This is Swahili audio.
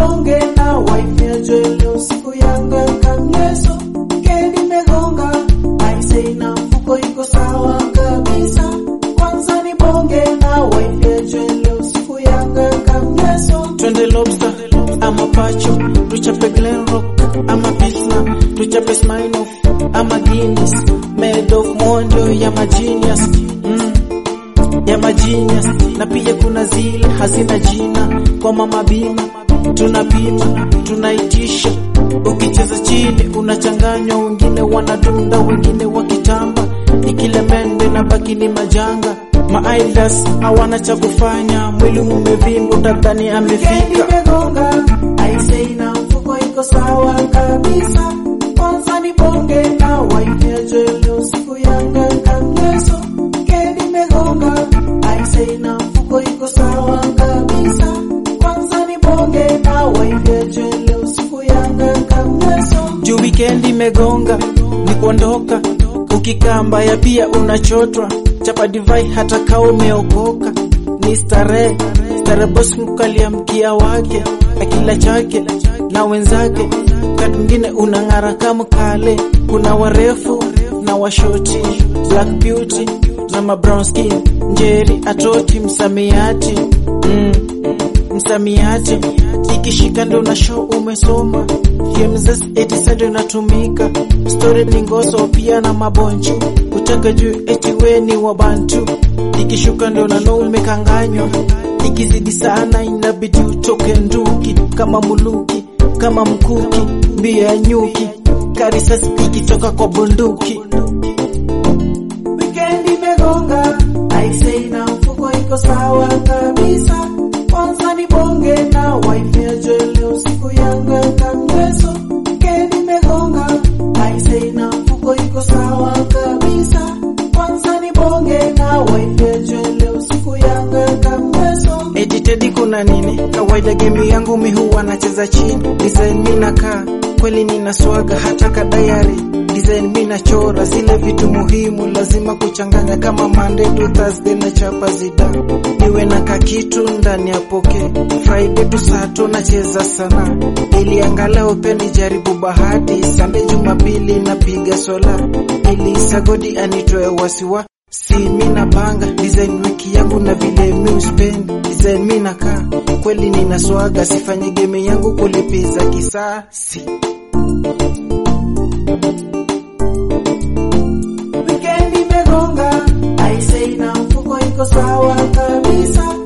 nibonge na wife ya Joel siku yanga kamleso kendi megonga aisei na mfuko iko sawa kabisa kwanza nibonge na wife ya Joel siku yanga kamleso twende lobster ama pacho tuchape glenrock ama pisla tuchape sminoff ama guinness made of monjo ya magenius mm. ya magenius na pia kuna zile hazina jina kwa mama bima tunapima tunaitisha ukicheza chini unachanganywa wengine wanadunda wengine wakitamba ikilemende na baki ni majanga maaidas hawana cha kufanya mwili umevimba utadhani Kendi amefika megonga aisei na mfuko iko sawa kabisa kwanza nibonge na wife ya Joel siku yanga kamleso kendi megonga aisei na mfuko iko sawa kabisa kwanza nibonge na wife ya Joel siku yanga kamleso juu wikendi imegonga ni kuondoka ukikaa mbaya pia unachotwa chapa divai hata kaa umeokoka ni starehe starehe bosi mkalia mkia wake akila chake na wenzake wakati mwingine unang'ara kama kale kuna warefu na washoti black beauty na ma brown skin njeri atoti msamiati mm msamiati ikishika ndo na show umesoma FMZS 87 ndo inatumika story ni ngoso pia na mabonchu kutaka juu eti we ni wa bantu ikishuka ndo na no umekanganywa ikizidi sana inabidi utoke nduki kama muluki kama mkuki mbio ya nyuki karisasi ikitoka kwa bunduki Wikendi imegonga aisei na mfuko iko sawa kabisa kwanza nibonge na wife ya Joel siku yanga kamleso Wikendi imegonga aisei na mfuko iko sawa kabisa kwanza nibonge na wife ya Joel siku yanga kamleso Editedi kuna nini? Kawaida game yangu mi huwa nacheza chini. Design mi nakaa kweli nina swaga hata kadayari. Design mi nachora zile vitu muhimu lazima kuchanganya kama Monday to Thursday na chapa zida. Niwe na kakitu ndani ya poke. Friday to Sato nacheza sana. Ili angalau pia nijaribu bahati. Sunday Jumapili napiga sola. Ili sagodi anitoe wasiwa Si mi napanga design wiki yangu na vile mi uspend design mi nakaa kweli nina swaga sifanye game yangu kulipiza kisasi Wikendi imegonga aisei na mfuko iko sawa kabisa